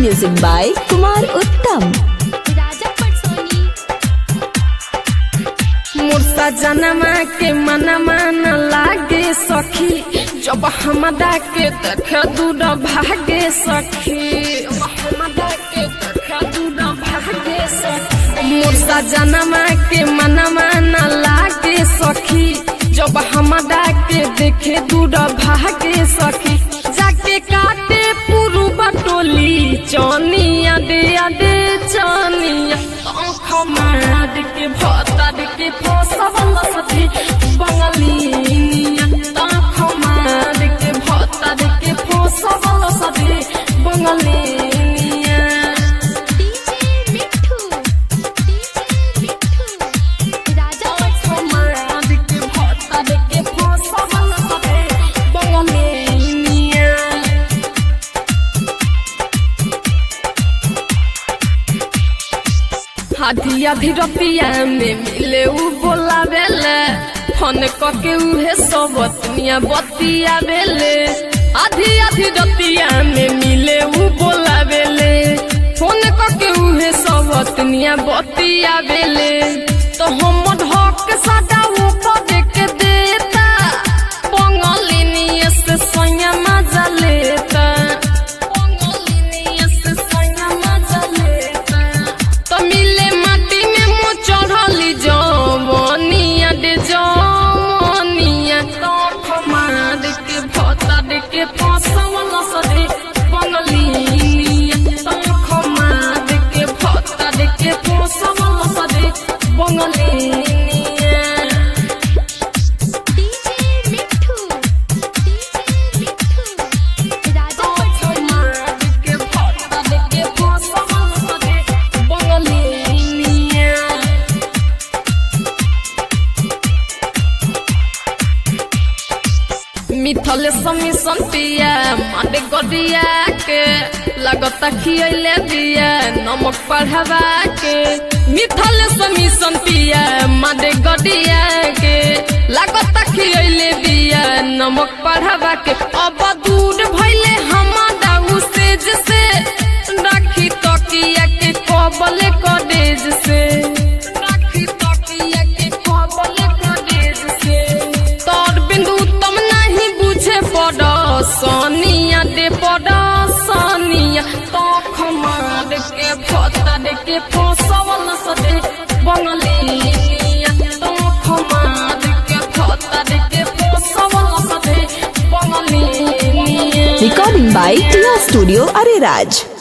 Music by Kumar Uttam. राजा पटसोनी मुर्सा जनमा के मनमा न लागे सखी जब हमरा के देख दूर भागे सखी जब हमरा के देख दूर भागे सखी मुर्सा जनमा के मनमा न लागे सखी जब हमरा के देखे दूर भागे सखी जाके काटे पुरु बटोली चनिया दे दे चनिया आँख मार के भतर के फसवल सथी बंगलिनिया आँख मार के भतर के फसवल सथी बंगलिनिया डीजे मिठू डीजे मिठू राजा आँख पटसोनी मार के भतर के फसवल सथी बंगलिनिया आधी आधी रतिया में मिले उ बोलावेले फोन कके उहे सब दुनिया बतिया बेले आधी आधी रतिया में मिले उ बोलावेले फोन कके उहे सब दुनिया बतिया बेले तो हम ढक सदा ऊपर के देता पंगलिनिया से सोया मजा लेता पंगलिनिया से सोया मजा लेता तो मिले माटी में मुँह चढ़ली जवनिया डे जवनिया तो खमार के भतर के फसवल सदे बंगलिनिया तो खमार के भतर के फसवल सदे बंगलिनिया डीजे मिठू डीजे मिठू राजा पटसोनी मिथल समी संतिया माडे गदिया के लगता खियले दिया नमक पढ़ावा के मिथल समी संतिया माडे गदिया के लगता खियले दिया नमक पढ़ावा के अब दूर भइले हमारा उसेज से राखी तकिया के कबले कडेज से राखी तकिया के कबले कडेज से तोर बिंदु तुम नहीं बुझे पड़ सोनिया दे पड़ सोनिया तो खमार के भतर के फसवल सदे बंगलिया तो खमार के भतर के फसवल सदे बंगलिया Recording by Tia Studio Ariraj.